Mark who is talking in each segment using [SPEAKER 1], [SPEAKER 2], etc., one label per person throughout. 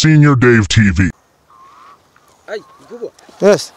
[SPEAKER 1] Senior Dave TV.
[SPEAKER 2] Ai, mkubwa.
[SPEAKER 3] Yes.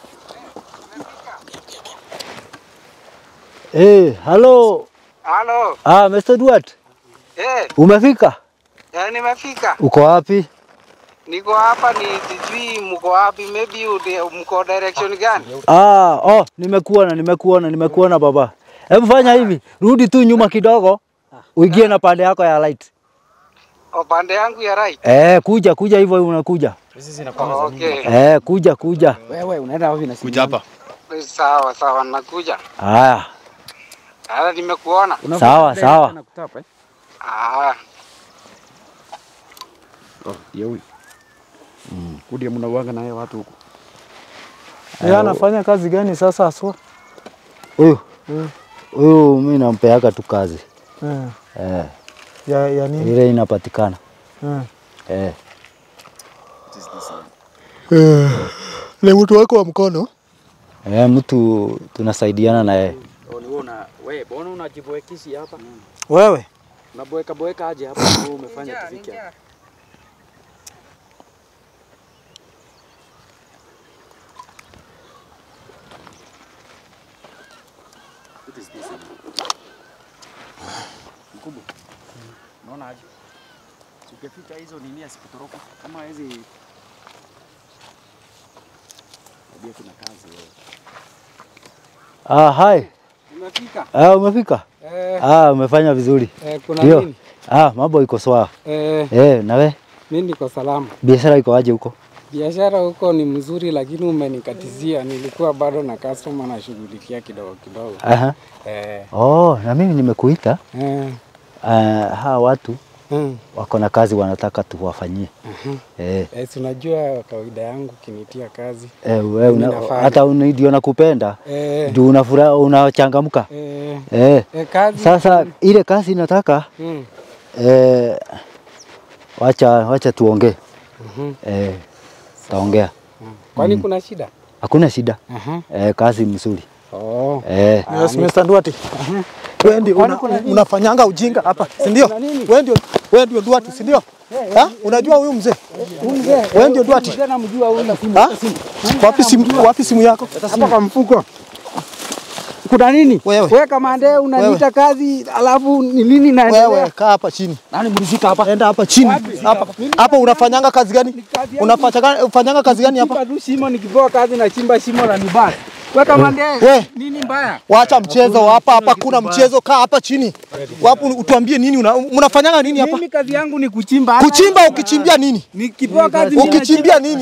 [SPEAKER 4] Eh, halo.
[SPEAKER 2] Halo.
[SPEAKER 4] Ah, Mr. Duarte,
[SPEAKER 2] Eh,
[SPEAKER 4] umefika?
[SPEAKER 2] ya nimefika.
[SPEAKER 4] Uko wapi?
[SPEAKER 2] Niko hapa ni sijui mko wapi, maybe ude, mko direction gani?
[SPEAKER 4] Ah, oh, nimekuona, nimekuona, nimekuona baba. Hebu fanya hivi, rudi tu nyuma kidogo, uingie na pande yako ya light.
[SPEAKER 2] Upande yangu ya right.
[SPEAKER 4] Eh, kuja kuja hivyo unakuja.
[SPEAKER 2] Okay.
[SPEAKER 4] Eh, kuja kuja.
[SPEAKER 3] Wewe unaenda wapi na simu?
[SPEAKER 5] Kuja hapa.
[SPEAKER 2] Sawa sawa, nakuja.
[SPEAKER 4] Haya,
[SPEAKER 2] Hata nimekuona.
[SPEAKER 4] sawa sawa.
[SPEAKER 3] Nakutapa eh?
[SPEAKER 2] Ah,
[SPEAKER 3] Oh, ndio huyu. Mm. Kudia mnauanga naye watu huko.
[SPEAKER 6] Yeye anafanya kazi gani sasa aswa?
[SPEAKER 4] Huyu huyu mimi nampeaga tu kazi
[SPEAKER 6] Eh,
[SPEAKER 4] eh,
[SPEAKER 6] ya, ya nini?
[SPEAKER 4] ile inapatikana
[SPEAKER 6] Eh.
[SPEAKER 4] eh.
[SPEAKER 6] Ni mtu wako wa mkono?
[SPEAKER 4] Eh, mtu tunasaidiana na yeye.
[SPEAKER 3] Oh, ni wewe una wewe mbona unajiboekishi hapa?
[SPEAKER 6] Wewe?
[SPEAKER 3] Unaboeka boeka aje hapa wewe umefanya tufike hapa. What is this? Mkubwa. Unaona aje? Ukifika hizo nini asikutoroka kama hizi Ndio kuna kazi wewe.
[SPEAKER 4] Ah, hai.
[SPEAKER 2] umefika?
[SPEAKER 4] Ah, umefika?
[SPEAKER 2] Eh,
[SPEAKER 4] Ah, umefanya vizuri.
[SPEAKER 2] eh, kuna
[SPEAKER 4] Ndio.
[SPEAKER 2] nini?
[SPEAKER 4] Ah, mambo iko sawa.
[SPEAKER 2] Eh,
[SPEAKER 4] Eh, na we
[SPEAKER 2] mimi niko salama.
[SPEAKER 4] biashara iko aje huko?
[SPEAKER 2] Biashara huko ni mzuri, lakini umenikatizia. Nilikuwa bado na customer nashughulikia kidogo kidogo.
[SPEAKER 4] Aha.
[SPEAKER 2] Eh,
[SPEAKER 4] Oh, na mimi nimekuita.
[SPEAKER 2] eh,
[SPEAKER 4] Uh, hawa watu
[SPEAKER 2] mm,
[SPEAKER 4] wako na kazi wanataka tuwafanyie. Eh,
[SPEAKER 2] eh, si unajua kawaida yangu kinitia kazi.
[SPEAKER 4] eh, we una,
[SPEAKER 2] nafanya.
[SPEAKER 4] hata una- ndio nakupenda
[SPEAKER 2] Eh,
[SPEAKER 4] ndio unafuraha unachangamka.
[SPEAKER 2] eh,
[SPEAKER 4] Eh,
[SPEAKER 2] eh, kazi.
[SPEAKER 4] sasa ile kazi nataka
[SPEAKER 2] Mm,
[SPEAKER 4] eh, wacha wacha tuongee.
[SPEAKER 2] mhm.
[SPEAKER 4] Eh, taongea.
[SPEAKER 2] Kwani kuna shida?
[SPEAKER 4] Hakuna shida.
[SPEAKER 2] Aha.
[SPEAKER 4] Eh, kazi mzuri.
[SPEAKER 2] Oh.
[SPEAKER 4] Eh,
[SPEAKER 6] Yes, Mr. Duarte. Wewe ndio una, unafanyanga ujinga hapa, si ndio? Wewe ndio wewe ndio Duarte, si ndio? Ha? Unajua huyu mzee? Wewe ndio Duarte.
[SPEAKER 2] Tena namjua huyu.
[SPEAKER 6] Ha? Wapi simu wapi simu yako?
[SPEAKER 2] Hapa kwa mfuko. Kuna nini?
[SPEAKER 6] Wewe.
[SPEAKER 2] Wewe kamande unaniita kazi alafu ni nini naendelea?
[SPEAKER 6] Wewe kaa hapa chini.
[SPEAKER 3] Nani mlifika hapa?
[SPEAKER 6] Enda hapa chini. Hapa. Hapa unafanyanga kazi gani?
[SPEAKER 2] kazi yangu.
[SPEAKER 6] Unafanyanga unafanyanga kazi gani hapa?
[SPEAKER 2] Chimba tu shimo nikipewa kazi na chimba shimo la nibana. Wewe kamande
[SPEAKER 6] We.
[SPEAKER 2] nini mbaya?
[SPEAKER 6] Wacha mchezo hapa hapa kuna mchezo kaa hapa chini. Wapo utuambie nini una, unafanyanga nini hapa?
[SPEAKER 2] Mimi kazi yangu ni kuchimba. Hata
[SPEAKER 6] Kuchimba ukichimbia nini?
[SPEAKER 2] Nikipewa kazi mimi
[SPEAKER 6] Ukichimbia nini?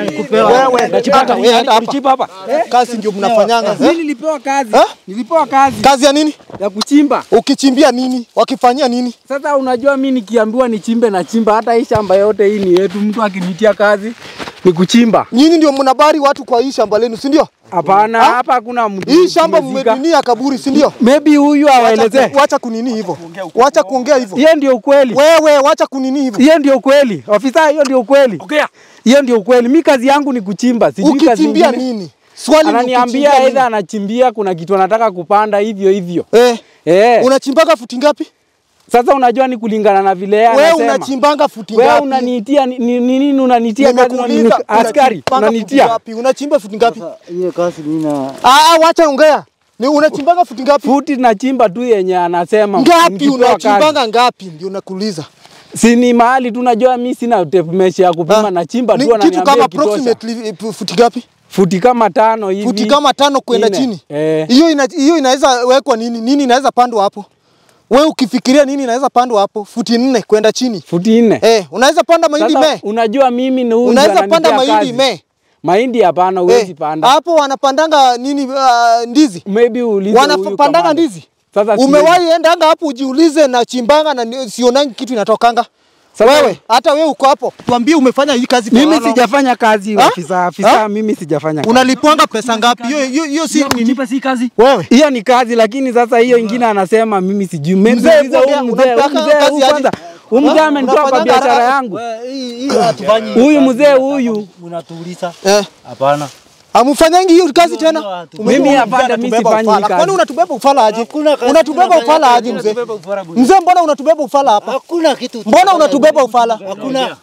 [SPEAKER 6] Wewe hata wewe enda hapa.
[SPEAKER 3] Kuchimba hapa.
[SPEAKER 6] Kazi ndio mnafanyanga.
[SPEAKER 2] Mimi
[SPEAKER 6] eh?
[SPEAKER 2] nilipewa kazi.
[SPEAKER 6] Ha?
[SPEAKER 2] Nilipewa kazi
[SPEAKER 6] Kazi ya nini?
[SPEAKER 2] ya kuchimba.
[SPEAKER 6] Ukichimbia nini? Wakifanyia nini?
[SPEAKER 2] Sasa unajua mimi nikiambiwa nichimbe na chimba, hata hii shamba yote hii ni yetu. Mtu akinitia kazi ni kuchimba.
[SPEAKER 6] Nyinyi ndio mnabari watu kwa hii shamba lenu, si ndio?
[SPEAKER 2] Hapana,
[SPEAKER 6] Ha?
[SPEAKER 2] hapa hakuna mtu.
[SPEAKER 6] Hii shamba
[SPEAKER 2] tumezika.
[SPEAKER 6] mmedinia kaburi, si ndio?
[SPEAKER 2] Maybe huyu
[SPEAKER 6] Wacha,
[SPEAKER 2] awaelezee.
[SPEAKER 6] ku- wacha kunini hivyo. Wacha kuongea hivyo.
[SPEAKER 2] Hiyo ndio ukweli.
[SPEAKER 6] Wewe wacha kunini hivyo.
[SPEAKER 2] Hiyo ndio ukweli. Ofisa, hiyo ndio ukweli.
[SPEAKER 3] Ongea.
[SPEAKER 2] Hiyo ndio ukweli. Mi kazi yangu ni kuchimba, sijui kazi
[SPEAKER 6] Ukichimbia
[SPEAKER 2] nyingine.
[SPEAKER 6] nini? Swali ni
[SPEAKER 2] Ananiambia
[SPEAKER 6] ukichimbia
[SPEAKER 2] aidha
[SPEAKER 6] nini?
[SPEAKER 2] anachimbia, kuna kitu anataka kupanda hivyo hivyo.
[SPEAKER 6] Eh,
[SPEAKER 2] Eh,
[SPEAKER 6] unachimbaga futi ngapi?
[SPEAKER 2] sasa unajua ni kulingana na vile yeye
[SPEAKER 6] Wewe
[SPEAKER 2] anasema.
[SPEAKER 6] unachimbanga futi
[SPEAKER 2] Wewe
[SPEAKER 6] ngapi?
[SPEAKER 2] unaniitia ni ni- ni nini unanitia kazi
[SPEAKER 6] Nimekuuliza
[SPEAKER 2] unani- askari
[SPEAKER 6] unachimbanga futi
[SPEAKER 2] unanitia.
[SPEAKER 6] ngapi? Unachimba futi ngapi?
[SPEAKER 4] hiyo kazi mimi na
[SPEAKER 6] Ah, ah, wacha ongea. Ni unachimbanga futi ngapi?
[SPEAKER 2] Futi nachimba tu yenye anasema.
[SPEAKER 6] Ngapi
[SPEAKER 2] nikipewa kazi.
[SPEAKER 6] unachimbanga ngapi? Ndio nakuuliza.
[SPEAKER 2] Si ni mahali tu najua mimi sina tape measure ya kupima
[SPEAKER 6] Ah,
[SPEAKER 2] nachimba
[SPEAKER 6] Ni
[SPEAKER 2] tu
[SPEAKER 6] kitu
[SPEAKER 2] ananiambia
[SPEAKER 6] kama
[SPEAKER 2] ikitosha.
[SPEAKER 6] approximately eh, futi ngapi?
[SPEAKER 2] Futi kama tano hivi.
[SPEAKER 6] Futi kama tano kwenda
[SPEAKER 2] Nne.
[SPEAKER 6] chini.
[SPEAKER 2] Eh.
[SPEAKER 6] Hiyo ina, hiyo inaweza wekwa nini? Nini inaweza pandwa hapo? Wewe ukifikiria nini inaweza pandwa hapo? Futi nne kwenda chini.
[SPEAKER 2] Futi nne.
[SPEAKER 6] Eh, unaweza panda mahindi
[SPEAKER 2] Sasa
[SPEAKER 6] me?
[SPEAKER 2] unajua mimi ni huyu
[SPEAKER 6] Unaweza
[SPEAKER 2] ndio
[SPEAKER 6] panda
[SPEAKER 2] ananitia
[SPEAKER 6] mahindi
[SPEAKER 2] kazi.
[SPEAKER 6] me?
[SPEAKER 2] Mahindi hapana, huwezi panda.
[SPEAKER 6] hapo wanapandanga nini uh, ndizi?
[SPEAKER 2] Maybe uulize huyu
[SPEAKER 6] Wanapandanga
[SPEAKER 2] kamanda.
[SPEAKER 6] ndizi?
[SPEAKER 2] Sasa siwezi.
[SPEAKER 6] Umewahi endanga hapo ujiulize na chimbanga na ni- sionangi kitu inatokanga?
[SPEAKER 2] Sasa-
[SPEAKER 6] wewe hata wewe uko hapo, tuambie umefanya hii kazi kwa
[SPEAKER 2] Mimi
[SPEAKER 6] how long?
[SPEAKER 2] sijafanya kazi
[SPEAKER 6] Ha?
[SPEAKER 2] afisa, afisa
[SPEAKER 6] Ha?
[SPEAKER 2] mimi sijafanya kazi.
[SPEAKER 6] Unalipwanga pesa ngapi? Hiyo hiyo hiyo si nini?
[SPEAKER 3] Nipe si kazi.
[SPEAKER 6] Wewe
[SPEAKER 2] Hiyo ni kazi lakini sasa hiyo ingine anasema mimi sijui. Maybe
[SPEAKER 6] Mzee,
[SPEAKER 2] uulize
[SPEAKER 6] ongea,
[SPEAKER 2] huyu mzee, huyu
[SPEAKER 6] unataka
[SPEAKER 2] mzee
[SPEAKER 6] kazi
[SPEAKER 2] huyu
[SPEAKER 6] aje?
[SPEAKER 2] kwanza. Huyu mzee
[SPEAKER 6] Ha?
[SPEAKER 2] amenitoa kwa
[SPEAKER 6] Unafanyanga
[SPEAKER 2] biashara
[SPEAKER 6] haraka?
[SPEAKER 2] yangu.
[SPEAKER 4] hii hii hatufanyi.
[SPEAKER 2] Huyu mzee huyu
[SPEAKER 4] Unatuuliza?
[SPEAKER 6] eh,
[SPEAKER 4] Hapana.
[SPEAKER 6] Amufanyangi hiyo kazi
[SPEAKER 4] Hiyo
[SPEAKER 6] tena?
[SPEAKER 4] hatu-
[SPEAKER 6] Umejua
[SPEAKER 2] Mimi
[SPEAKER 6] huyu
[SPEAKER 2] hapana,
[SPEAKER 6] mzee
[SPEAKER 2] mimi
[SPEAKER 6] anatubeba
[SPEAKER 2] sifanyi
[SPEAKER 6] ufala.
[SPEAKER 2] kazi.
[SPEAKER 6] Kwani unatubeba ufala aje?
[SPEAKER 4] Hakuna kazi
[SPEAKER 6] Unatubeba
[SPEAKER 4] tunafanya
[SPEAKER 6] ufala
[SPEAKER 4] kazi,
[SPEAKER 6] aje mzee?
[SPEAKER 4] tunatubeba ufala bure.
[SPEAKER 6] Mzee, mbona unatubeba ufala hapa?
[SPEAKER 4] Hakuna kitu.
[SPEAKER 6] Mbona unatubeba ufala?
[SPEAKER 4] Hakuna.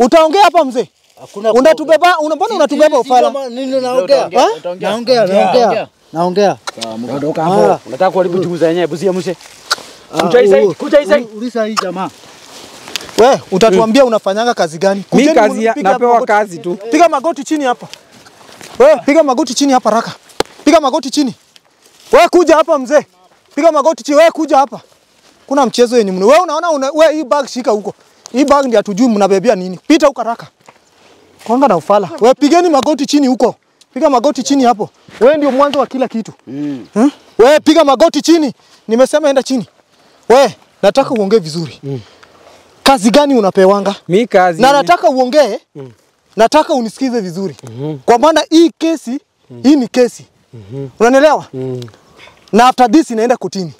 [SPEAKER 6] Utaongea hapa mzee?
[SPEAKER 4] Hakuna
[SPEAKER 6] Unatubeba, una mbona unatubeba ufala?
[SPEAKER 4] Nini naongea?
[SPEAKER 6] Ha?
[SPEAKER 4] Naongea, naongea. Naongea.
[SPEAKER 3] Ondoka hapo. Unataka kuharibu chungu za yenyewe, busia mse. Kuja hii side, kuja hii side.
[SPEAKER 4] Ulisa hii jamaa.
[SPEAKER 6] We, utatuambia unafanyanga kazi gani?
[SPEAKER 2] Mi
[SPEAKER 6] Kujeni
[SPEAKER 2] kazi ya,
[SPEAKER 6] mpige hapa
[SPEAKER 2] napewa
[SPEAKER 6] magoti.
[SPEAKER 2] kazi tu.
[SPEAKER 6] Piga magoti chini hapa. We, piga magoti chini hapa raka. Piga magoti chini. We kuja hapa mzee. Piga magoti chini. We kuja hapa. Kuna mchezo yenye mno. We unaona una, we hii bag shika huko. Hii bag ndio hatujui mnabebea nini. Pita huko raka. Kwanga na ufala. We pigeni magoti chini huko. Piga magoti chini hapo. We ndio mwanzo wa kila kitu.
[SPEAKER 3] Mm.
[SPEAKER 6] Hmm? We piga magoti chini. Nimesema enda chini. We, nataka uongee vizuri. Kazi gani unapewanga?
[SPEAKER 2] Mi kazi
[SPEAKER 6] na nataka uongee nataka unisikize vizuri kwa maana hii kesi hii ni kesi unanielewa na after this inaenda kotini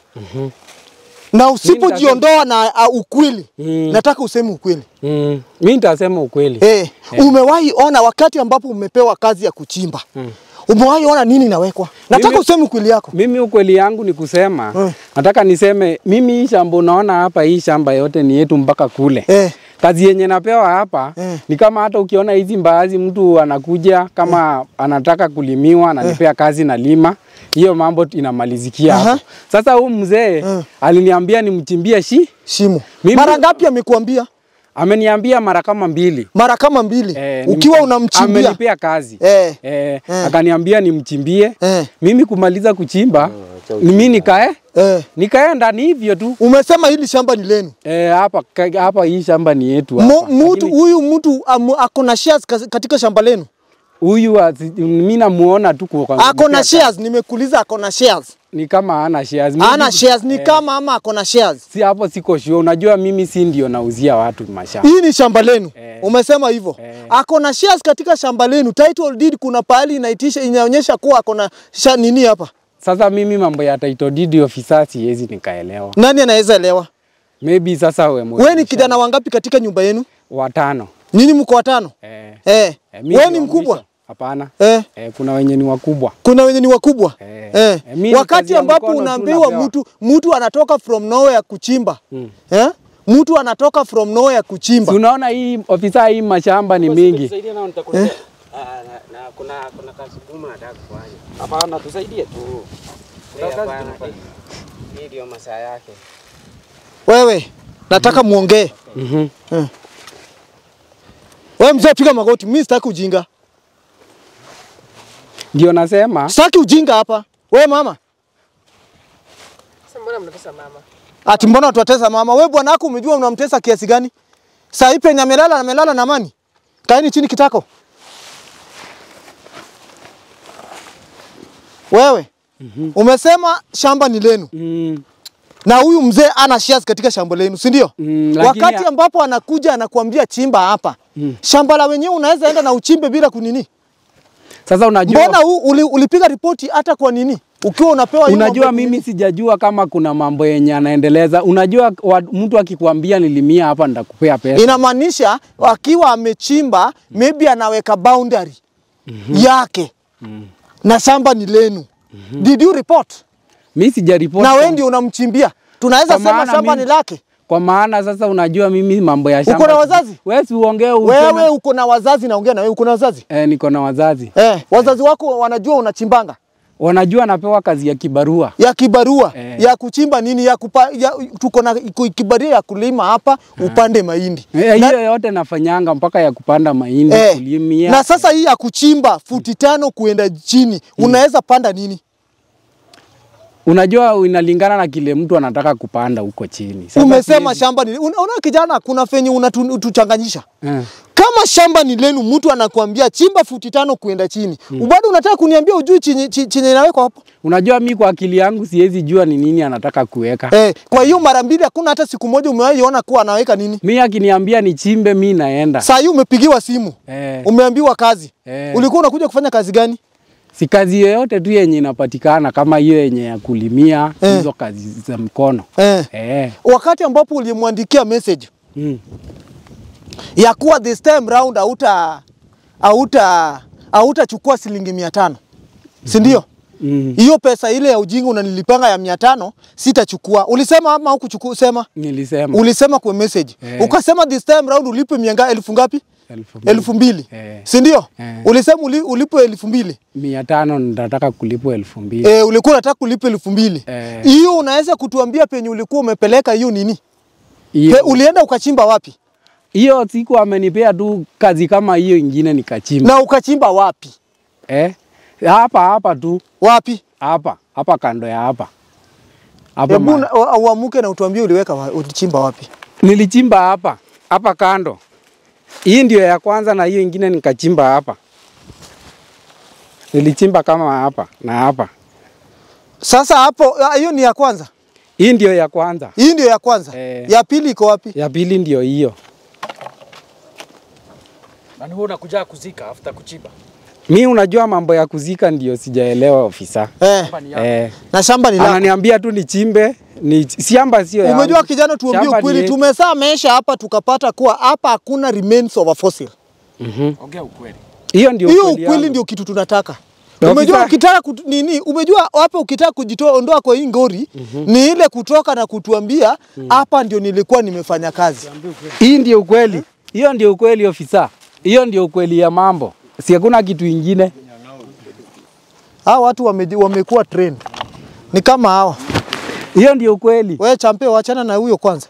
[SPEAKER 6] na usipojiondoa na uh, ukweli
[SPEAKER 2] Mm.
[SPEAKER 6] nataka useme ukweli
[SPEAKER 2] mm, mi nitasema ukweli.
[SPEAKER 6] eh, umewahi ona wakati ambapo umepewa kazi ya kuchimba umewahi ona nini inawekwa nataka
[SPEAKER 2] Mimi-
[SPEAKER 6] useme ukweli yako
[SPEAKER 2] Mimi ukweli yangu ni kusema
[SPEAKER 6] Mm.
[SPEAKER 2] nataka niseme mimi hii shamba unaona hapa, hii shamba yote ni yetu mpaka kule
[SPEAKER 6] eh,
[SPEAKER 2] kazi yenye napewa hapa
[SPEAKER 6] Eh.
[SPEAKER 2] ni kama hata ukiona hizi mbaazi, mtu anakuja kama anataka kulimiwa, ananipea kazi na lima, hiyo mambo inamalizikia
[SPEAKER 6] Aha.
[SPEAKER 2] hapo. Sasa huyu mzee
[SPEAKER 6] Eh.
[SPEAKER 2] aliniambia nimchimbie shi,
[SPEAKER 6] shimo
[SPEAKER 2] Mimi-
[SPEAKER 6] mara ngapi amekuambia
[SPEAKER 2] ameniambia mara kama mbili
[SPEAKER 6] mara kama mbili
[SPEAKER 2] Eh,
[SPEAKER 6] ukiwa
[SPEAKER 2] nimpe-
[SPEAKER 6] unamchimbia
[SPEAKER 2] amenipea kazi
[SPEAKER 6] eh,
[SPEAKER 2] Eh,
[SPEAKER 6] Eh.
[SPEAKER 2] akaniambia nimchimbie
[SPEAKER 6] eh,
[SPEAKER 2] mimi kumaliza kuchimba mimi nikae
[SPEAKER 6] eh.
[SPEAKER 2] nikaenda ni hivyo tu
[SPEAKER 6] umesema hili shamba ni lenu
[SPEAKER 2] Eh, hapa ka- hapa hii shamba ni yetu
[SPEAKER 6] Mo-
[SPEAKER 2] hapa.
[SPEAKER 6] mtu
[SPEAKER 2] Lakini
[SPEAKER 6] huyu mtu amu- ako na shares kas- katika shamba lenu
[SPEAKER 2] huyu asi- mimi namuona tu kwa
[SPEAKER 6] ako na shares nimekuuliza ako na shares
[SPEAKER 2] ni kama ana shares. Mimi-
[SPEAKER 6] ana shares ni
[SPEAKER 2] eh,
[SPEAKER 6] kama ama ako na shares
[SPEAKER 2] si hapo siko sure. Unajua mimi si ndio nauzia watu mashamba.
[SPEAKER 6] hii ni shamba lenu
[SPEAKER 2] Eh.
[SPEAKER 6] umesema hivyo
[SPEAKER 2] Eh.
[SPEAKER 6] ako na shares katika shamba lenu title deed kuna pahali inaitisha inaonyesha kuwa ako na sha nini hapa
[SPEAKER 2] Sasa mimi mambo ya title deed officer siwezi nikaelewa.
[SPEAKER 6] nani anaweza elewa
[SPEAKER 2] Maybe sasa we
[SPEAKER 6] wewe ni kijana wangapi katika nyumba yenu
[SPEAKER 2] watano.
[SPEAKER 6] nyinyi mko watano
[SPEAKER 2] Eh,
[SPEAKER 6] eh.
[SPEAKER 2] eh, mimi
[SPEAKER 6] wewe
[SPEAKER 2] ndio
[SPEAKER 6] ni mkubwa
[SPEAKER 2] mwisho. Hapana.
[SPEAKER 6] eh.
[SPEAKER 2] Eh, kuna wenye ni wakubwa.
[SPEAKER 6] kuna wenye ni wakubwa
[SPEAKER 2] Eh.
[SPEAKER 6] eh.
[SPEAKER 2] Eh, mimi ni kazi
[SPEAKER 6] wakati
[SPEAKER 2] ya
[SPEAKER 6] ambapo
[SPEAKER 2] mkono tu
[SPEAKER 6] unaambiwa
[SPEAKER 2] napewa.
[SPEAKER 6] mtu mtu anatoka from nowhere kuchimba
[SPEAKER 2] Mm.
[SPEAKER 6] eh? mtu anatoka from nowhere kuchimba
[SPEAKER 2] Si unaona hii ofisa hii mashamba ni mingi.
[SPEAKER 3] Tusaidie nao nitakuletea. Ah, na, na kuna kuna kazi ngumu nataka kufanya. Hapana, tusaidie tu. Kuna kazi tunafanya. Hii ndio masaa yake.
[SPEAKER 6] wewe nataka muongee
[SPEAKER 2] Mhm.
[SPEAKER 6] wewe mzee piga magoti mimi sitaki ujinga
[SPEAKER 2] Ndio nasema
[SPEAKER 6] sitaki ujinga hapa wewe mama
[SPEAKER 1] Sasa mbona mnatesa mama?
[SPEAKER 6] ati mbona tuwatesa mama wewe bwana wako umejua unamtesa kiasi gani saa hii penye amelala amelala na amani kaeni chini kitako wewe umesema shamba ni lenu
[SPEAKER 2] mm,
[SPEAKER 6] na huyu mzee ana shares katika shamba lenu, si ndio?
[SPEAKER 2] Mm, lakini-
[SPEAKER 6] Wakati ambapo anakuja anakuambia chimba hapa
[SPEAKER 2] Mm.
[SPEAKER 6] shamba la wenyewe unaweza enda na uchimbe bila kunini.
[SPEAKER 2] sasa unajua
[SPEAKER 6] Mbona u, uli, ulipiga ripoti hata kwa nini ukiwa unapewa hiyo
[SPEAKER 2] Unajua
[SPEAKER 6] mambo ya
[SPEAKER 2] mimi
[SPEAKER 6] kunini?
[SPEAKER 2] sijajua kama kuna mambo yenye anaendeleza. Unajua wa, mtu akikwambia nilimia hapa nitakupea pesa.
[SPEAKER 6] inamaanisha akiwa amechimba maybe anaweka boundary yake na shamba ni lenu. Did you report?
[SPEAKER 2] Mimi sijaripoti.
[SPEAKER 6] Na wewe ndio unamchimbia, tunaweza
[SPEAKER 2] Kwa
[SPEAKER 6] sema
[SPEAKER 2] maana
[SPEAKER 6] shamba
[SPEAKER 2] mimi-
[SPEAKER 6] ni lake.
[SPEAKER 2] Kwa maana sasa unajua mimi mambo ya shamba.
[SPEAKER 6] Uko na wazazi?
[SPEAKER 2] Wewe si uongee
[SPEAKER 6] Wewe
[SPEAKER 2] useme.
[SPEAKER 6] uko na wazazi, naongea na wewe, uko na wazazi
[SPEAKER 2] Eh, niko na wazazi.
[SPEAKER 6] eh? Wazazi wako wanajua unachimbanga
[SPEAKER 2] Wanajua napewa kazi ya kibarua.
[SPEAKER 6] ya kibarua
[SPEAKER 2] Eh.
[SPEAKER 6] ya kuchimba nini ya, kupa, ya tuko na ku- kibarua ya kulima hapa upande mahindi
[SPEAKER 2] Eh,
[SPEAKER 6] na,
[SPEAKER 2] hiyo yote nafanyanga mpaka ya kupanda mahindi,
[SPEAKER 6] eh,
[SPEAKER 2] kulimia.
[SPEAKER 6] na sasa hii ya kuchimba futi tano kuenda chini unaweza panda nini?
[SPEAKER 2] Unajua inalingana na kile mtu anataka kupanda huko chini. Sasa
[SPEAKER 6] Umesema
[SPEAKER 2] siwezi-
[SPEAKER 6] shamba ni una, una kijana, kuna fenye unatuchanganyisha
[SPEAKER 2] Eh.
[SPEAKER 6] kama shamba ni lenu, mtu anakuambia chimba futi tano kuenda chini mm. bado unataka kuniambia ujui chenye chi- chenye inawekwa hapo
[SPEAKER 2] Unajua mi kwa akili yangu siwezi jua ni nini anataka kuweka.
[SPEAKER 6] eh, kwa hiyo mara mbili hakuna hata siku moja umewahi ona kuwa anaweka nini.
[SPEAKER 2] Mi akiniambia nichimbe mi naenda.
[SPEAKER 6] Saa hii umepigiwa simu
[SPEAKER 2] Eh.
[SPEAKER 6] umeambiwa kazi
[SPEAKER 2] Eh.
[SPEAKER 6] ulikuwa unakuja kufanya kazi gani?
[SPEAKER 2] si kazi yoyote tu yenye inapatikana kama hiyo yenye ya kulimia
[SPEAKER 6] Eh.
[SPEAKER 2] hizo kazi za mkono
[SPEAKER 6] Eh.
[SPEAKER 2] eh.
[SPEAKER 6] Wakati ambapo ulimwandikia message
[SPEAKER 2] Mm.
[SPEAKER 6] ya kuwa this time round hauta hauta hautachukua shilingi mia tano si ndio?
[SPEAKER 2] Mm.
[SPEAKER 6] Hiyo pesa ile ya ujinga unanilipanga ya mia tano sitachukua. Ulisema ama hukuchukua? Sema
[SPEAKER 2] Nilisema
[SPEAKER 6] ulisema kwa message
[SPEAKER 2] Eh.
[SPEAKER 6] ukasema this time round ulipe mianga elfu ngapi?
[SPEAKER 2] Elfu mbili.
[SPEAKER 6] elfu mbili
[SPEAKER 2] Eh.
[SPEAKER 6] si ndio?
[SPEAKER 2] Eh.
[SPEAKER 6] Ulisema uli, ulipo elfu mbili
[SPEAKER 2] mia tano nitataka kulipwa elfu mbili
[SPEAKER 6] eh, ulikuwa unataka kulipa elfu mbili
[SPEAKER 2] Eh.
[SPEAKER 6] hiyo unaweza kutuambia penye ulikuwa umepeleka hiyo nini?
[SPEAKER 2] hiyo
[SPEAKER 6] Pe, ulienda ukachimba wapi
[SPEAKER 2] hiyo siku amenipea tu kazi kama hiyo ingine nikachimba
[SPEAKER 6] na ukachimba wapi
[SPEAKER 2] eh? hapa hapa tu
[SPEAKER 6] wapi?
[SPEAKER 2] hapa hapa kando ya hapa hapa
[SPEAKER 6] Hebu
[SPEAKER 2] ma-
[SPEAKER 6] na- u- uamuke na utuambie uliweka wa, ulichimba wapi?
[SPEAKER 2] nilichimba hapa hapa kando. Hii ndio ya kwanza na hiyo ingine nikachimba hapa. Nilichimba kama hapa na hapa.
[SPEAKER 6] Sasa hapo ah, hiyo ni ya kwanza,
[SPEAKER 2] Hii ndio ya kwanza.
[SPEAKER 6] hii ndio ya kwanza.
[SPEAKER 2] Eh.
[SPEAKER 6] Ya pili iko wapi?
[SPEAKER 2] Ya pili ndio hiyo.
[SPEAKER 5] Na ni wewe unakuja kuzika after kuchimba.
[SPEAKER 2] Mi unajua mambo ya kuzika ndio sijaelewa ofisa.
[SPEAKER 6] Eh,
[SPEAKER 2] Eh,
[SPEAKER 6] na shamba ni lako.
[SPEAKER 2] ananiambia tu nichimbe, ni shamba sio yangu.
[SPEAKER 6] Umejua kijana, tuambie
[SPEAKER 2] Shamba ni
[SPEAKER 6] ukweli,
[SPEAKER 2] yetu.
[SPEAKER 6] tumesaa mesha hapa tukapata kuwa hapa hakuna remains of a fossil.
[SPEAKER 2] Mhm.
[SPEAKER 5] Ongea ukweli.
[SPEAKER 2] Hiyo ndio
[SPEAKER 6] Hiyo
[SPEAKER 2] ukweli
[SPEAKER 6] ukweli
[SPEAKER 2] yangu.
[SPEAKER 6] ndio kitu tunataka.
[SPEAKER 2] Ofisa-
[SPEAKER 6] Umejua ukitaka kutu, nini, umejua hapa ukitaka kujitoa ondoa kwa hii ngori ni ile kutoka na kutuambia hapa ndio nilikuwa nimefanya kazi.
[SPEAKER 2] Hii ndio ukweli. Hiyo ndio ukweli ofisa. Hiyo ndio ukweli ya mambo. Si hakuna kitu ingine.
[SPEAKER 6] Hawa watu wame, wamekuwa trained. Ni kama hawa.
[SPEAKER 2] Hiyo ndio ukweli.
[SPEAKER 6] Wewe champe, wachana na huyo kwanza.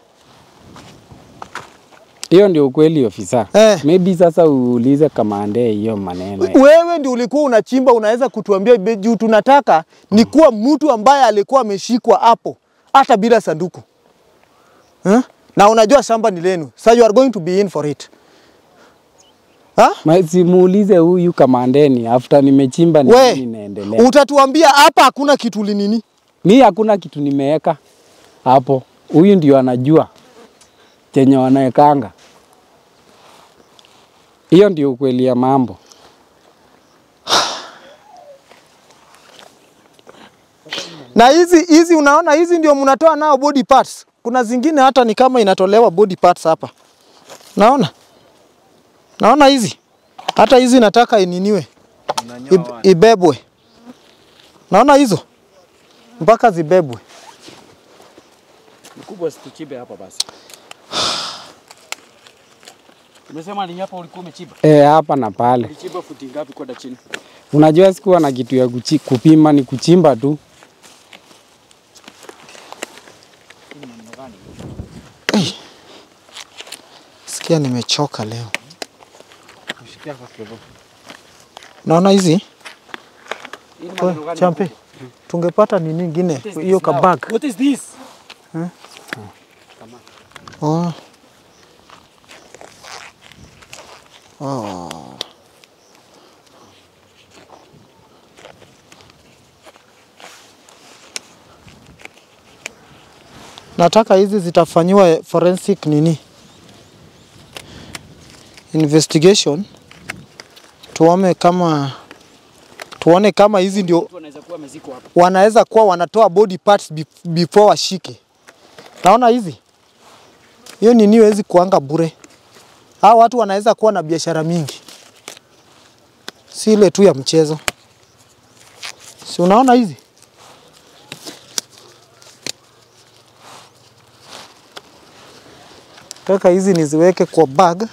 [SPEAKER 2] Hiyo ndio ukweli ofisa.
[SPEAKER 6] Eh.
[SPEAKER 2] Maybe sasa uulize kamande hiyo maneno.
[SPEAKER 6] Wewe ndio ulikuwa unachimba, unaweza kutuambia be- juu tunataka ni kuwa mtu ambaye alikuwa ameshikwa hapo hata bila sanduku eh? Na unajua shamba ni lenu, so you are going to be in for it ha?
[SPEAKER 2] Ma- Simuulize huyu kamandeni after nimechimba ni
[SPEAKER 6] We
[SPEAKER 2] nini inaendelea.
[SPEAKER 6] utatuambia hapa hakuna kitu linini.
[SPEAKER 2] Mi hakuna kitu nimeweka hapo. Huyu ndio anajua chenye wanawekanga. Hiyo ndio ukweli ya mambo.
[SPEAKER 6] Na hizi hizi unaona, hizi ndio mnatoa nao body parts. Kuna zingine hata ni kama inatolewa body parts hapa, naona naona hizi hata hizi nataka ininiwe Ib, ibebwe. Naona hizo mpaka zibebwe.
[SPEAKER 5] Mkubwa situchimbe hapa basi. Umesema ni hapa ulikuwa umechimba.
[SPEAKER 2] E, hapa na pale.
[SPEAKER 5] Ulichimba futi ngapi kwenda chini?
[SPEAKER 2] Unajua sikuwa na kitu ya kuchi, kupima ni kuchimba tu.
[SPEAKER 6] Sikia nimechoka leo. Naona hizi
[SPEAKER 5] Hii ni
[SPEAKER 6] We,
[SPEAKER 5] maneno gani
[SPEAKER 6] champe,
[SPEAKER 5] mkubwa?
[SPEAKER 6] tungepata nini ingine
[SPEAKER 5] What is
[SPEAKER 6] hiyo
[SPEAKER 5] this now?
[SPEAKER 6] kabag.
[SPEAKER 5] What is this?
[SPEAKER 6] Oh. Oh. Nataka hizi zitafanyiwa forensic nini investigation, tuone kama tuone kama hizi ndio
[SPEAKER 5] Mtu anaweza kuwa amezikwa hapa.
[SPEAKER 6] wanaweza kuwa wanatoa body parts be- before washike. Naona hizi hiyo nini hawezi kuanga bure. Hao watu wanaweza kuwa na biashara mingi, si ile tu ya mchezo. Si unaona hizi taka hizi niziweke kwa bag.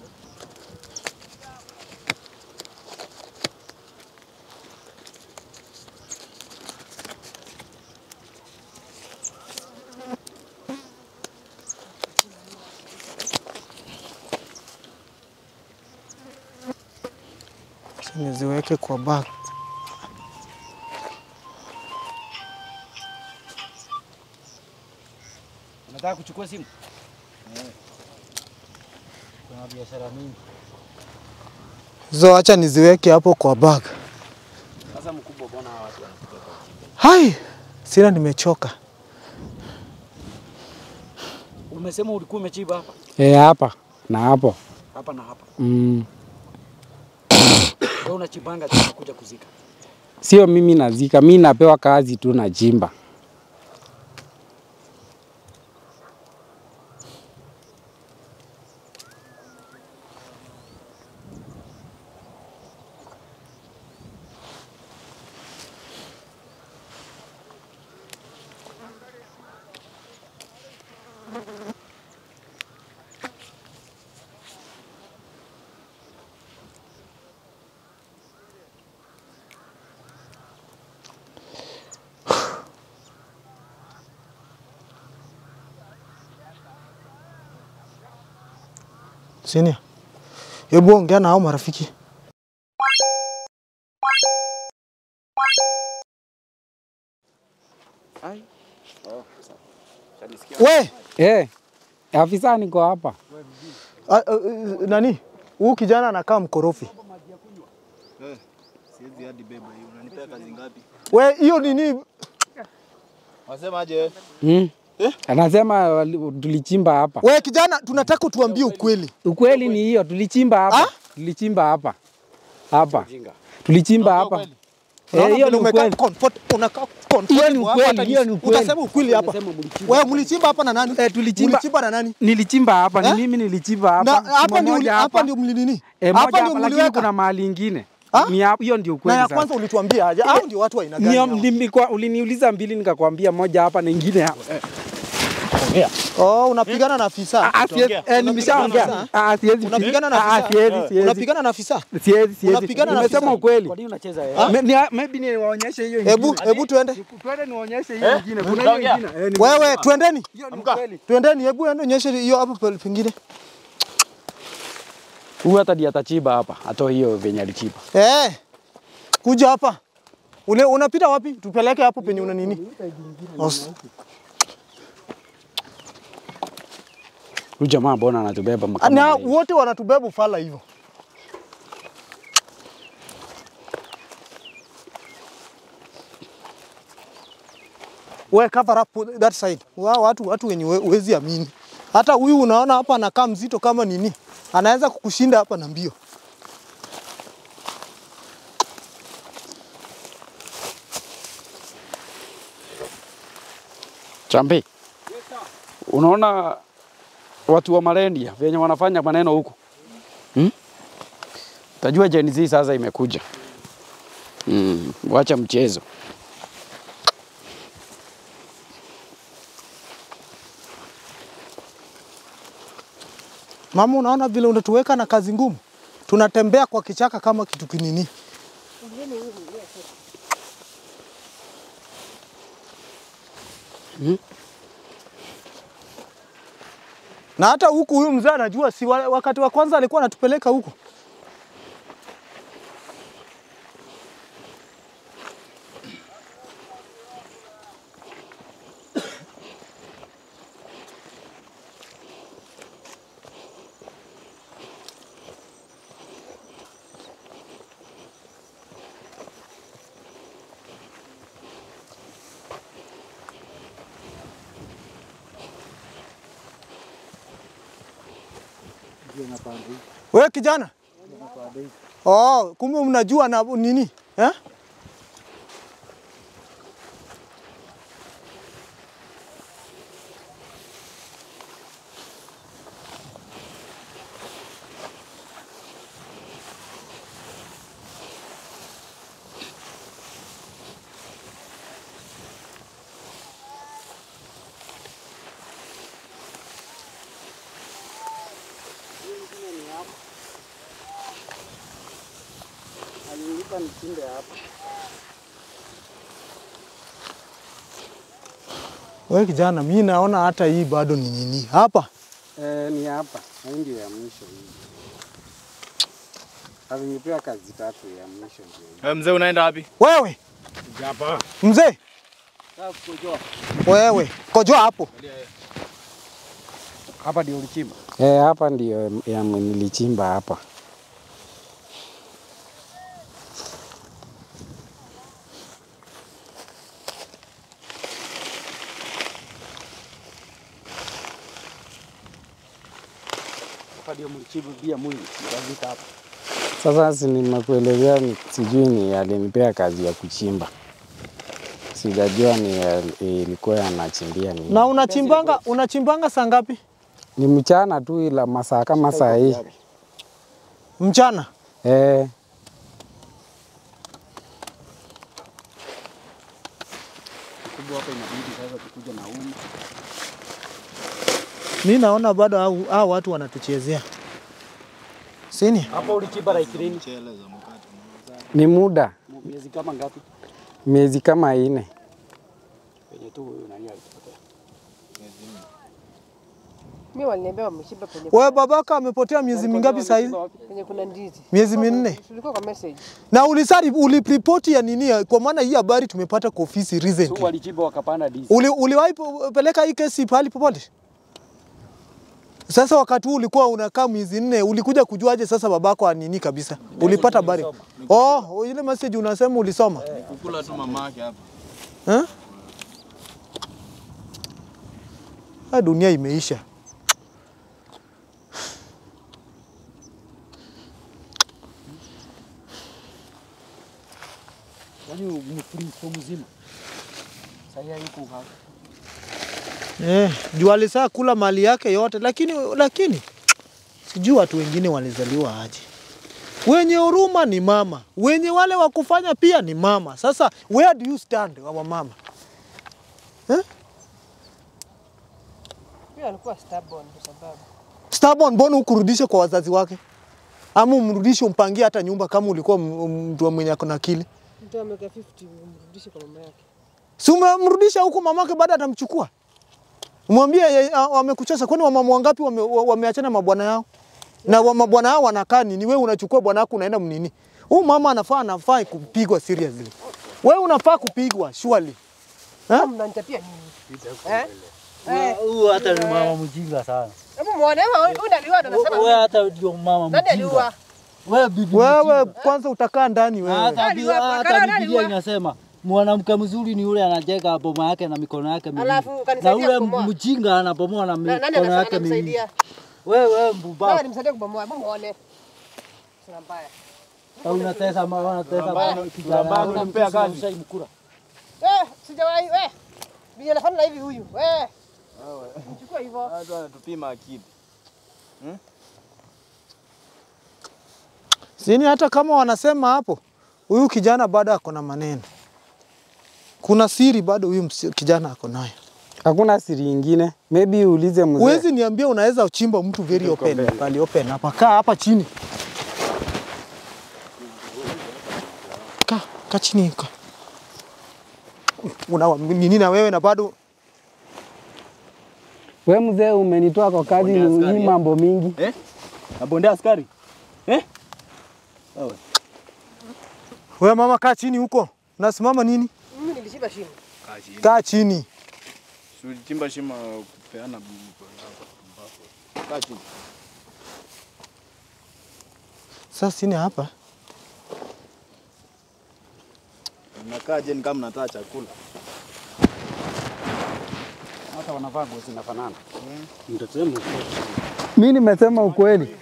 [SPEAKER 6] niziweke kwa bag.
[SPEAKER 5] Unataka kuchukua simu?
[SPEAKER 6] Zo, acha niziweke hapo kwa bag.
[SPEAKER 5] Sasa mkubwa, mbona hawa watu wanakuja kwa
[SPEAKER 6] Hai, sina, nimechoka.
[SPEAKER 5] Umesema ulikuwa umechimba hapa
[SPEAKER 2] E, hapa na hapo.
[SPEAKER 5] hapa na hapa.
[SPEAKER 2] Mm.
[SPEAKER 5] Wewe unachimbanga tena kuja kuzika.
[SPEAKER 2] Sio mimi nazika, mi napewa kazi tu nachimba.
[SPEAKER 6] Senior. Hebu ongea na hao marafiki. We,
[SPEAKER 2] Eh, afisa niko hapa.
[SPEAKER 6] a, a, nani? Huyu kijana anakaa mkorofi.
[SPEAKER 7] Siwezi hadi beba hiyo. Unanipea kazi ngapi?
[SPEAKER 6] We, hiyo nini?
[SPEAKER 7] Wasemaje?
[SPEAKER 2] Mm. Anasema wali- tulichimba hapa.
[SPEAKER 6] We kijana, tunataka tuambie ukweli.
[SPEAKER 2] Ukweli ni hiyo, tulichimba hapa.
[SPEAKER 6] Ah?
[SPEAKER 2] Tulichimba hapa. Hapa. Tulichimba hapa. Eh,
[SPEAKER 6] Naona
[SPEAKER 2] hiyo
[SPEAKER 6] vile
[SPEAKER 2] ni
[SPEAKER 6] umekaa
[SPEAKER 2] ukweli.
[SPEAKER 6] comfort- unakaa comfortable
[SPEAKER 2] Hiyo ni
[SPEAKER 6] hapa,
[SPEAKER 2] ukweli,
[SPEAKER 6] hata
[SPEAKER 2] hiyo ni
[SPEAKER 6] ni-
[SPEAKER 2] ukweli.
[SPEAKER 6] Utasema ukweli hapa. Wewe mlichimba hapa na nani?
[SPEAKER 2] Eh, tulichimba-
[SPEAKER 6] Mlichimba na nani?
[SPEAKER 2] Nilichimba hapa, ni
[SPEAKER 6] Eh?
[SPEAKER 2] mimi nilichimba hapa.
[SPEAKER 6] Na hapa
[SPEAKER 2] Shimo
[SPEAKER 6] ndio
[SPEAKER 2] moja
[SPEAKER 6] hapa ndio mlinini?
[SPEAKER 2] Eh,
[SPEAKER 6] Hapa
[SPEAKER 2] moja
[SPEAKER 6] ndio
[SPEAKER 2] hapa, lakini
[SPEAKER 6] mliweka.
[SPEAKER 2] kuna mahali ingine.
[SPEAKER 6] Ah?
[SPEAKER 2] Ni hapo, hiyo ndio
[SPEAKER 6] Na
[SPEAKER 2] ukweli
[SPEAKER 6] ya
[SPEAKER 2] sasa.
[SPEAKER 6] kwanza ulituambia aje? Hao ndio watu wa aina gani?
[SPEAKER 2] Nio-
[SPEAKER 6] hao?
[SPEAKER 2] nilikuwa- uliniuliza mbili nikakwambia moja hapa na ingine hapa.
[SPEAKER 6] Oh, unapigana na afisa.
[SPEAKER 2] Ah, siwezi- eh, nimeshaongea.
[SPEAKER 6] na
[SPEAKER 2] Ah, siwezi.
[SPEAKER 6] Unapigana na
[SPEAKER 2] Ah,
[SPEAKER 6] afisa.
[SPEAKER 2] siwezi, siwezi.
[SPEAKER 6] Unapigana na afisa.
[SPEAKER 2] Siwezi, siwezi.
[SPEAKER 6] Unapigana na
[SPEAKER 2] Nimesema
[SPEAKER 6] afisa.
[SPEAKER 2] ukweli.
[SPEAKER 5] Kwa nini unacheza yeye?
[SPEAKER 2] Me- ni- Maybe niwaonyeshe hiyo ingine.
[SPEAKER 6] Hebu hebu tuende.
[SPEAKER 2] Twende niwaonyeshe hiyo ingine. Kuna hiyo ingine. Eh, ni-
[SPEAKER 6] Wewe twendeni.
[SPEAKER 2] hiyo ni ukweli.
[SPEAKER 6] Twendeni, hebu ende onyeshe hiyo hapo pe- pengine.
[SPEAKER 5] Huyu hata ndiye atachimba hapa, atoe hiyo venye alichimba.
[SPEAKER 6] Eh. Kuja hapa. Ule unapita wapi? Tupeleke hapo penye una nini? Os-
[SPEAKER 5] Huyu jamaa mbona anatubeba
[SPEAKER 6] Na
[SPEAKER 5] kama hivi?
[SPEAKER 6] wote wanatubeba ufala hivyo. We cover up that side. Wa, watu watu wenye we- huwezi amini. Hata huyu unaona hapa anakaa mzito kama nini, anaweza kukushinda hapa na mbio.
[SPEAKER 5] Chambi. Unaona watu wa Malendia venye wanafanya maneno huku hmm? Tajua Gen Z sasa imekuja hmm. Wacha mchezo.
[SPEAKER 6] Mama, unaona vile unatuweka na kazi ngumu, tunatembea kwa kichaka kama kitu kinini. Na hata huku huyu mzee anajua, si wa- wakati wa kwanza alikuwa anatupeleka huku. We kijana, oh, kumbe mnajua na nini eh? We kijana, mi naona hata hii bado ni nini hapa.
[SPEAKER 2] Eh, ni hapa. Hii ndio ya mwisho hii. Alinipewa kazi tatu ya mwisho ndio hii.
[SPEAKER 7] Wewe mzee unaenda wapi?
[SPEAKER 6] Wewe mzee, wewe kojoa hapo.
[SPEAKER 5] Hapa ndio ulichimba.
[SPEAKER 2] Eh, hapa ndio ya nilichimba hapa.
[SPEAKER 5] Hapa ndio mlichimba bia mwingi. Mkazika hapa.
[SPEAKER 2] Sasa si nimekuelezea, ni- sijui ni alinipea kazi ya kuchimba, sijajua ni al- ilikuwa anachimbia nini.
[SPEAKER 6] Na unachimbanga unachimbanga saa ngapi?
[SPEAKER 2] Ni mchana tu, ila masaa kama saa hii
[SPEAKER 6] Mchana.
[SPEAKER 2] eh,
[SPEAKER 5] Kubwa hapa inabidi sasa tukuje na uma.
[SPEAKER 6] Mi naona bado hao hao watu wanatuchezea. Sini?
[SPEAKER 5] Hapa ulichimba like lini?
[SPEAKER 2] ni muda
[SPEAKER 5] Miezi kama ngapi?
[SPEAKER 2] miezi kama ine.
[SPEAKER 5] Penye tu huyu nani alitupotea.
[SPEAKER 1] Mimi waliniambia wameshiba penye
[SPEAKER 6] Wewe babaka amepotea miezi mingapi sasa hivi?
[SPEAKER 1] penye kuna ndizi.
[SPEAKER 6] Miezi minne.
[SPEAKER 1] Tulikuwa kwa message.
[SPEAKER 6] Na ulisari uliripoti ya nini? ya- Kwa maana hii habari tumepata kwa ofisi
[SPEAKER 5] Tu
[SPEAKER 6] recently.
[SPEAKER 5] walichimba wakapanda DC.
[SPEAKER 6] Uli, uliwahi po- peleka hii kesi pahali popote? Sasa wakati huu ulikuwa unakaa miezi nne, ulikuja kujuaje sasa babako anini kabisa? Ulipata habari? Oh, ile message unasema ulisoma.
[SPEAKER 7] Kukula tu mamake hapa.
[SPEAKER 6] Eh? Ah, dunia imeisha.
[SPEAKER 5] Yaani mfuriko mzima. Sasa yuko hapa.
[SPEAKER 6] Eh, juu alisaa kula mali yake yote, lakini lakini sijui watu wengine walizaliwa aje. Wenye huruma ni mama, wenye wale wa kufanya pia ni mama. Sasa where do you stand wa mama?
[SPEAKER 1] Mimi alikuwa stubborn kwa sababu
[SPEAKER 6] Stubborn, mbona hukurudisha kwa wazazi wake? Ama umrudishe umpangie hata nyumba kama ulikuwa m- m- mtu wa mwenye ako na akili?
[SPEAKER 1] mtu ameka 50 umrudishe kwa mama yake.
[SPEAKER 6] Si umemrudisha huko mamake baada atamchukua? Mwambie ye- a- wamekuchosha. Kwani wamama wangapi wame, wa- wameachana mabwana yao? Na wa- mabwana yao wanakaa nini? Wewe unachukua bwana wako unaenda mnini? Huyu mama anafaa anafaa kupigwa seriously. Wewe unafaa kupigwa surely.
[SPEAKER 1] Kama mnanitapia nini? Eh? Eh,
[SPEAKER 4] Huyu hata ni mama mjinga sana.
[SPEAKER 1] hebu muone wewe huyu ndiye aliua anasema.
[SPEAKER 4] Wewe hata ndio mama
[SPEAKER 1] Nani
[SPEAKER 4] mjinga.
[SPEAKER 1] aliua?
[SPEAKER 4] Wewe bibi
[SPEAKER 6] Wewe
[SPEAKER 4] mjinga.
[SPEAKER 6] kwanza utakaa ndani wewe.
[SPEAKER 4] Hata
[SPEAKER 1] Nani
[SPEAKER 4] bi-
[SPEAKER 1] wa-
[SPEAKER 4] hata
[SPEAKER 1] Makara nani
[SPEAKER 4] Biblia
[SPEAKER 1] wa-
[SPEAKER 4] inasema mwanamke mzuri ni yule anajenga boma yake na mikono yake miwili.
[SPEAKER 1] Alafu
[SPEAKER 4] Na
[SPEAKER 1] kanisaidia
[SPEAKER 4] yule
[SPEAKER 1] kubomoa.
[SPEAKER 4] mjinga anabomoa na
[SPEAKER 1] Na- Nani
[SPEAKER 4] mikono
[SPEAKER 1] anasa-
[SPEAKER 4] yake miwili.
[SPEAKER 1] anamsaidia?
[SPEAKER 4] Wewe wewe
[SPEAKER 1] Wewe
[SPEAKER 4] mbubavu.
[SPEAKER 1] nimsaidie kubomoa. Hebu muone. Sina mbaya.
[SPEAKER 4] Unatesa mama unatesa
[SPEAKER 7] Ambaye-
[SPEAKER 4] mama kijana.
[SPEAKER 7] ambaye
[SPEAKER 4] Una
[SPEAKER 7] ulimpea
[SPEAKER 4] mtusi na
[SPEAKER 7] kazi.
[SPEAKER 4] ushai mkura.
[SPEAKER 1] Eh, sijawahi we. Bi anafanana hivi huyu. We. Mchukua hivyo.
[SPEAKER 7] Watu wanatupima akili.
[SPEAKER 6] Sini hata kama wanasema hapo, huyu kijana bado ako na maneno. Kuna siri bado huyu msi- kijana ako nayo.
[SPEAKER 2] Hakuna siri ingine. Maybe uulize mzee.
[SPEAKER 6] Huwezi niambia unaweza uchimba mtu very open, pali open hapa. Kaa hapa chini. Kaa, kaa chini kaa. Una nini na wewe na bado
[SPEAKER 2] We mzee umenitoa kwa kazi
[SPEAKER 7] Bondia
[SPEAKER 2] ni
[SPEAKER 7] askari,
[SPEAKER 2] hii
[SPEAKER 7] eh?
[SPEAKER 2] mambo mingi.
[SPEAKER 7] Eh? Nabondea askari. Eh?
[SPEAKER 6] wewe mama kaa chini huko. Unasimama nini?
[SPEAKER 1] Mimi nilishiba shimo.
[SPEAKER 6] Kaa chini.
[SPEAKER 7] Tulichimba shimo kupeana Kaa chini.
[SPEAKER 6] Sasa sini hapa.
[SPEAKER 7] Mnakaa je ni kama mnataka chakula?
[SPEAKER 5] Hata wanavaa nguo zinafanana.
[SPEAKER 2] Mi nimesema ukweli.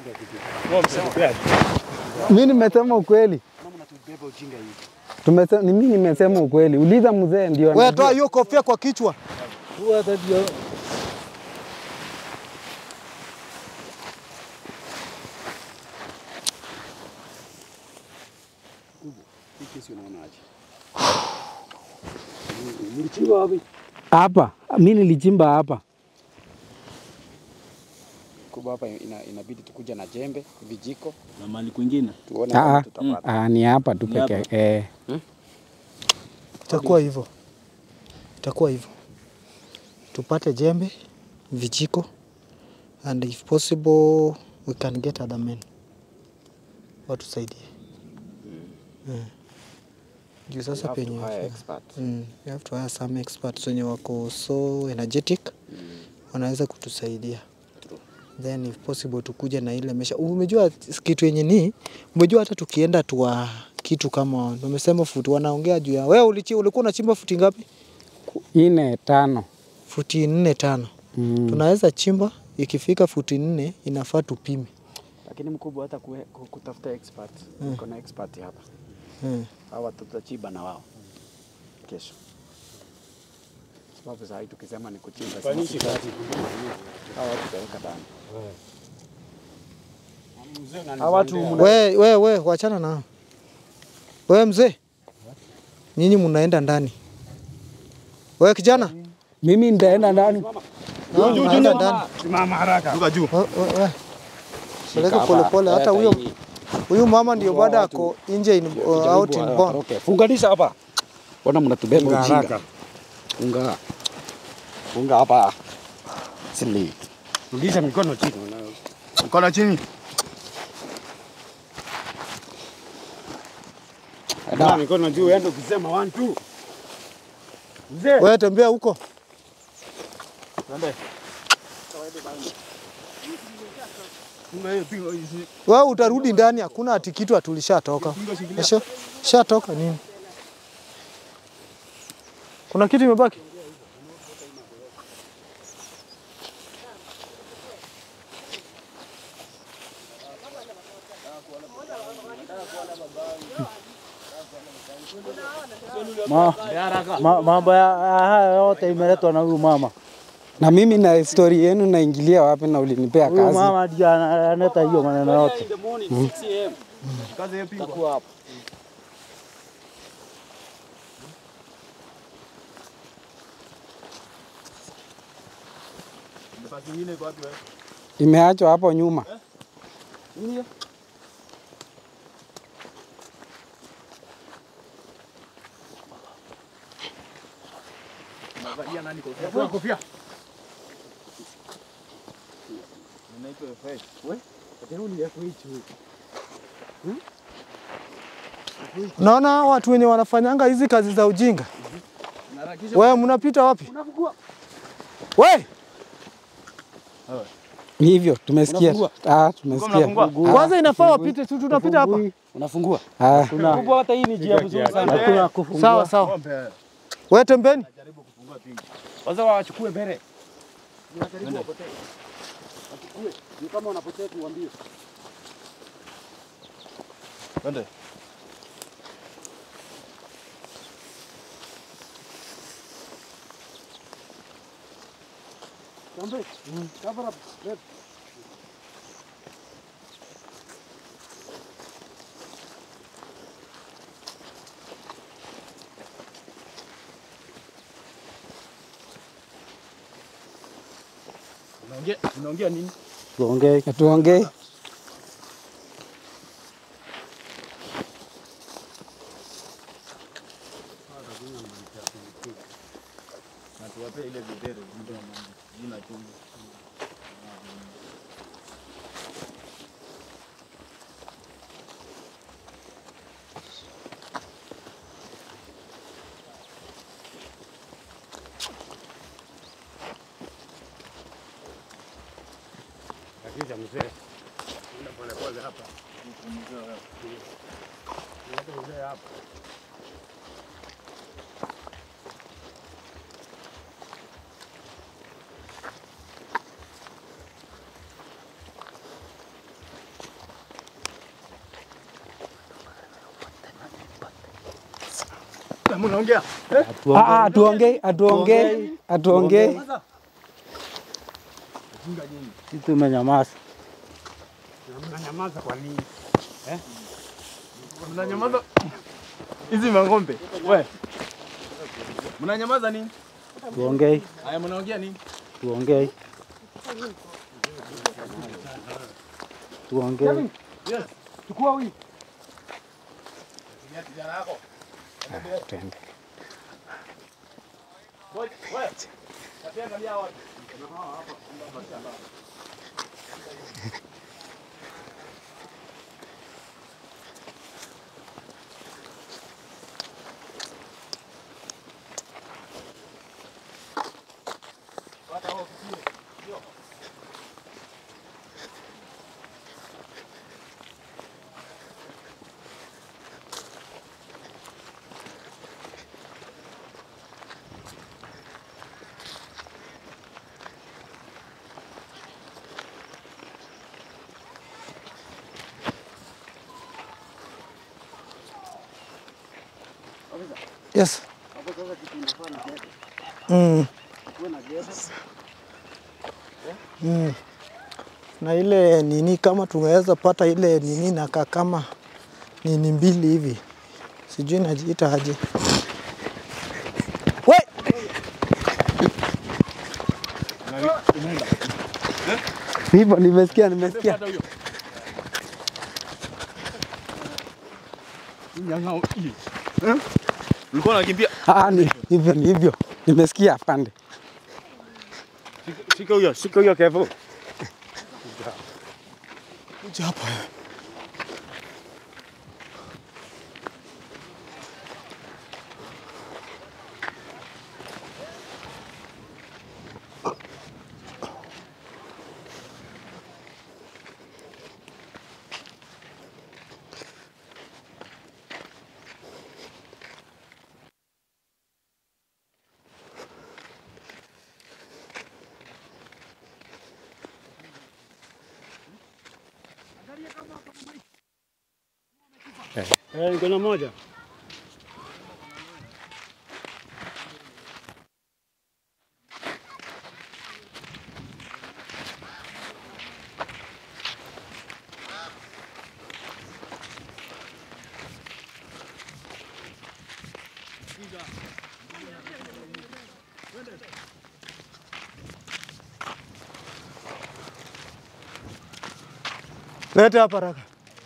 [SPEAKER 2] Mi nimesema ukweli. Tumesema, ni mimi nimesema ukweli. Uliza mzee ndio
[SPEAKER 6] Wewe
[SPEAKER 2] anajua.
[SPEAKER 6] toa hiyo kofia kwa kichwa.
[SPEAKER 4] Huyu hata ndio
[SPEAKER 5] Hii kesi unaonaje? Mlichimba wapi?
[SPEAKER 2] Hapa mi nilichimba hapa.
[SPEAKER 5] Kubwa hapa ina, inabidi tukuja na jembe, vijiko,
[SPEAKER 7] Na mali kwingine.
[SPEAKER 5] tuone
[SPEAKER 2] Ah,
[SPEAKER 5] kama
[SPEAKER 2] ah,
[SPEAKER 5] tutapata.
[SPEAKER 2] ah, ni hapa tu
[SPEAKER 7] Ni
[SPEAKER 2] peke
[SPEAKER 7] hapa.
[SPEAKER 2] eh.
[SPEAKER 6] Itakuwa hivyo, itakuwa hivyo. Tupate jembe, vijiko and if possible we can get other men watusaidie. Mm. Juu
[SPEAKER 5] We
[SPEAKER 6] sasa
[SPEAKER 5] have to
[SPEAKER 6] penye
[SPEAKER 5] hire expert.
[SPEAKER 6] mm, we have to hire some experts wenye wako so energetic wanaweza kutusaidia then if possible tukuje na ile mesha. Umejua kitu yenye ni umejua, hata tukienda tuwa kitu kama umesema futi, wanaongea juu ya wewe ulichi, ulikuwa unachimba futi ngapi?
[SPEAKER 2] Ine tano.
[SPEAKER 6] Futi nne tano.
[SPEAKER 2] Mm.
[SPEAKER 6] Tunaweza chimba, ikifika futi nne inafaa tupime.
[SPEAKER 5] Lakini mkubwa hata kue, ku- kutafuta expert. Niko na expert hapa.
[SPEAKER 6] Mm.
[SPEAKER 5] Hawa tutachimba na wao kesho. Sababu saa hii tukisema ni kuchimba
[SPEAKER 7] Fanyishi
[SPEAKER 5] sisi-
[SPEAKER 7] kazi.
[SPEAKER 5] hawa watu tutaweka ndani.
[SPEAKER 7] Hawa watu
[SPEAKER 6] We, we, we, wachana nao. We mzee, nyinyi mnaenda ndani. We kijana,
[SPEAKER 2] Mimi nitaenda ndani.
[SPEAKER 6] no, mnaenda ndani.
[SPEAKER 7] Simama haraka. Ruka juu.
[SPEAKER 6] We, we, we. Peleka
[SPEAKER 5] hapa,
[SPEAKER 6] polepole, hata
[SPEAKER 5] leta
[SPEAKER 6] huyo
[SPEAKER 5] hii.
[SPEAKER 6] huyu mama ndio
[SPEAKER 5] Hawa
[SPEAKER 6] bado
[SPEAKER 5] watu-
[SPEAKER 6] ako nje in, uh,
[SPEAKER 5] Jaribu
[SPEAKER 6] out in
[SPEAKER 5] wa-
[SPEAKER 6] bond.
[SPEAKER 5] Okay, funganisha hapa. Mbona mnatubeba
[SPEAKER 7] Funga
[SPEAKER 5] ujinga?
[SPEAKER 7] haraka.
[SPEAKER 5] Funga. Funga hapa. Sili.
[SPEAKER 3] Rudisha mikono chini.
[SPEAKER 7] Mkono chini.
[SPEAKER 3] Ada mikono juu, enda ukisema one two. Mzee.
[SPEAKER 6] Wewe tembea huko. Wewe utarudi ndani, hakuna ati kitu atulishatoka. Sha shatoka nini? Kuna kitu imebaki?
[SPEAKER 4] Ma, ma, mambo ya ya haya yote imeletwa na huyu mama.
[SPEAKER 2] Na mimi na story yenu naingilia wapi na ulinipea
[SPEAKER 4] Huyu
[SPEAKER 2] kazi?
[SPEAKER 4] mama ndiye ana- analeta hiyo maneno yote.
[SPEAKER 3] In the morning 6 am.
[SPEAKER 7] Kazi hiyo pigwa.
[SPEAKER 3] Takuwa hapa.
[SPEAKER 7] Nafasi nyingine iko wapi wewe?
[SPEAKER 2] Imeachwa hapo nyuma.
[SPEAKER 7] Unavalia nani kofia? Toa kofia. Unaitwa FA.
[SPEAKER 6] Naona hao watu wenye wanafanyanga hizi kazi za ujinga. Wewe mnapita wapi? We,
[SPEAKER 2] Ni hivyo tumesikia. Ah, tumesikia.
[SPEAKER 7] mnafungua?
[SPEAKER 6] kwanza inafaa wapite tu, tunapita hapa.
[SPEAKER 3] Unafungua.
[SPEAKER 2] Ah,
[SPEAKER 3] Kubwa hata hii ni njia mzuri sana.
[SPEAKER 4] Hakuna kufungua.
[SPEAKER 6] Sawa sawa.
[SPEAKER 7] Pombe.
[SPEAKER 6] Wewe tembeni.
[SPEAKER 3] Kwanza wachukue mbele. Ni kama unapotea tuambie.
[SPEAKER 7] Twende. Unaongea unaongea nini?
[SPEAKER 4] Tuongee.
[SPEAKER 2] tuongee.
[SPEAKER 7] Na tuwape ile videre ndio jina chungu.
[SPEAKER 3] Akija mzee.
[SPEAKER 7] Mnaongea?
[SPEAKER 2] Ah, ah, tuongee, atuongee, atuongee.
[SPEAKER 4] Sisi tumenyamaza.
[SPEAKER 3] Mnanyamaza kwa nini?
[SPEAKER 7] Mnanyamaza. Hizi mang'ombe. We. Mnanyamaza nini?
[SPEAKER 4] Tuongee.
[SPEAKER 7] Haya mnaongea nini?
[SPEAKER 4] Tuongee. Tuongee.
[SPEAKER 3] Chukua huyu.
[SPEAKER 2] Twende.
[SPEAKER 6] Yes. Mm. Mm. Na ile nini kama tungeweza pata ile nini nakaa kama nini mbili hivi, sijui najiita aje. We!
[SPEAKER 2] Hivyo nimesikia, nimesikia.
[SPEAKER 7] Nyang'au hii. Eh? Ulikuwa unakimbia.
[SPEAKER 2] Ah, ni hivyo, ni hivyo. Nimesikia pande.
[SPEAKER 7] Shika huyo, shika huyo kevo.
[SPEAKER 6] Kuja hapa wewe.
[SPEAKER 4] Eh, niko na moja.
[SPEAKER 6] Leta hapa haraka.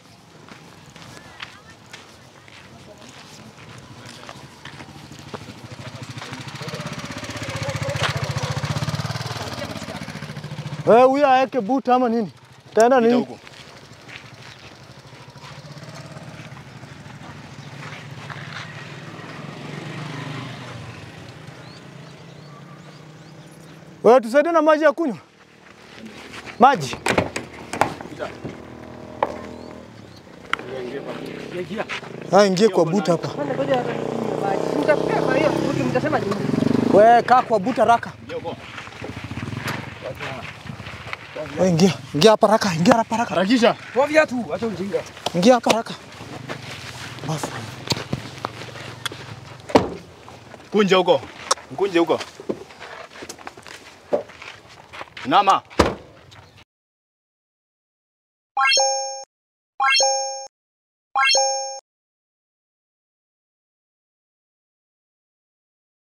[SPEAKER 6] Wewe huyo aweke boot ama nini? Taenda nini? Wewe tusaidie na maji ya kunywa. Maji. Ah, ingie kwa boot hapa.
[SPEAKER 1] Kwanza ngoja hata nikunywe maji. Mtapea kwa hiyo mtu mtasema nini?
[SPEAKER 6] Wewe kaa kwa boot haraka. Wewe ingia, ingia hapa haraka, ingia hapa haraka.
[SPEAKER 7] Harakisha.
[SPEAKER 3] Toa viatu, acha ujinga.
[SPEAKER 6] Ingia hapa haraka. Basi.
[SPEAKER 7] Kunja huko. Mkunje huko. Inama.